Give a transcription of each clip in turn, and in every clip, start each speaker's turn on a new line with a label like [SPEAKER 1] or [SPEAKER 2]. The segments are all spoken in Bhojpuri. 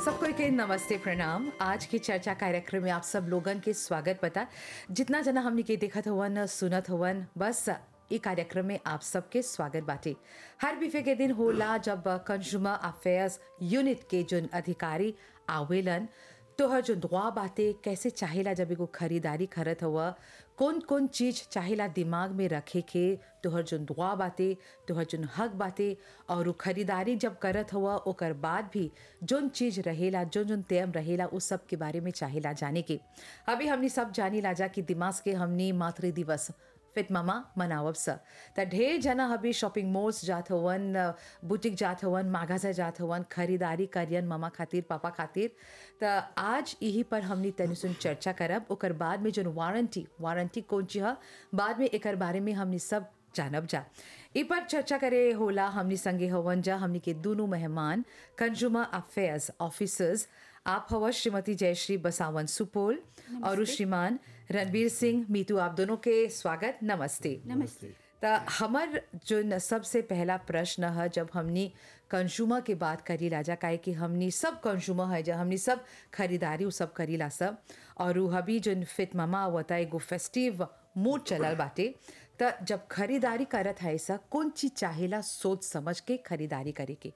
[SPEAKER 1] सबको के नमस्ते प्रणाम आज की चर्चा कार्यक्रम में आप सब लोगन के स्वागत बता जितना जना हमने के देखत हवन सुनत हवन बस ई कार्यक्रम में आप सबके स्वागत बाटे हर बिफे के दिन होला जब कंज्यूमर अफेयर्स यूनिट के जोन अधिकारी आवेलन तोहर जो दुआ बाते कैसे चाहेला जब एगो खरीदारी करत हुआ कौन कौन चीज चाहेला दिमाग में रखे के तोहर जो दुआ बाते तोहर जो हक बाते और उ खरीदारी जब करत हुआ ओकर बाद भी जोन चीज रहेला जोन जोन तेम रहेला उस सब के बारे में चाहेला जाने के अभी हमनी सब जानी लाजा कि दिमाग के हमनी मातृ दिवस फिट मामा मनावब स त ढेर जना अभी शॉपिंग मॉल्स जात हवन बुटीक जात हवन मागाजा जात हवन खरीदारी करियन मामा खातिर पापा खातिर त आज यही पर हमनी तनी सुन चर्चा करब ओकर बाद में जोन वारंटी वारंटी कौन चीज ह बाद में एकर बारे में हमनी सब जानब जा इ पर चर्चा करे होला हमनी संगे हवन जा हमनी के दोनों मेहमान कंज्यूमर अफेयर्स ऑफिसर्स आप हवा श्रीमती जयश्री बसावन सुपोल और श्रीमान रणवीर सिंह मीतू आप दोनों के स्वागत नमस्ते
[SPEAKER 2] नमस्ते
[SPEAKER 1] त हमर जो न सबसे पहला प्रश्न है जब हमनी कंज्यूमर के बात करी लाजा काहे कि हमनी सब कंज्यूमर है जब हमनी सब खरीदारी उ सब करीला सब और उ हबी जो फिट मामा होता एगो फेस्टिव मूड चलल बाटे त जब खरीदारी करत है ऐसा कौन चीज चाहेला सोच समझ के खरीदारी करे के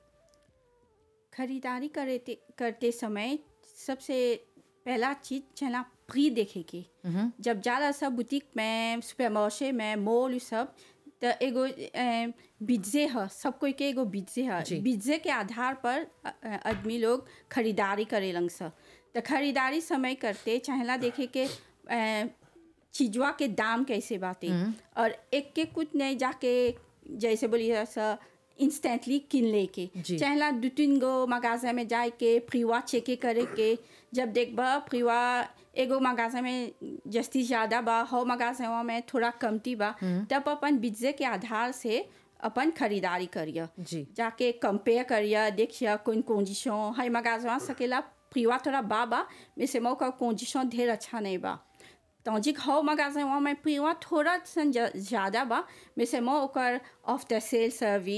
[SPEAKER 2] खरीदारी करते करते समय सबसे पहला चीज चला फ्री देखे के जब जाला सब बुटीक में सुपरमार्शे में मॉल उ सब त एगो अ, बिज्जे ह सब कोई के एगो बिज्जे ह
[SPEAKER 1] जी।
[SPEAKER 2] बिज्जे के आधार पर अ, अ, आदमी लोग खरीदारी करेलन स त खरीदारी समय करते चाहेला देखे के अ, चीजवा के दाम कैसे बाटे और एक के कुछ नहीं जाके जैसे बोलिए सा इंस्टेंटली किन लेके
[SPEAKER 1] जी।
[SPEAKER 2] चाहेला दू तीन गो मगाजा में जाए के फ्रीवा चेके करे के जब देखबा फ्रीवा एगो मगाजा में जस्ती ज़्यादा बा हो मगाजा में थोड़ा कमती बा तब अपन बिज्जे के आधार से अपन खरीदारी करिए
[SPEAKER 1] जी।
[SPEAKER 2] जाके कंपेयर करिए देखिए कौन कंडीशन है मगाजवा सकेला फ्रीवा थोड़ा बा बा में से मौका कंडीशन ढेर अच्छा नहीं बा तौजिक हौ मगाजे वहाँ में फ्रीवा थोड़ा सन ज- ज़्यादा बा में से मो ओकर ऑफ द सेल सर्विस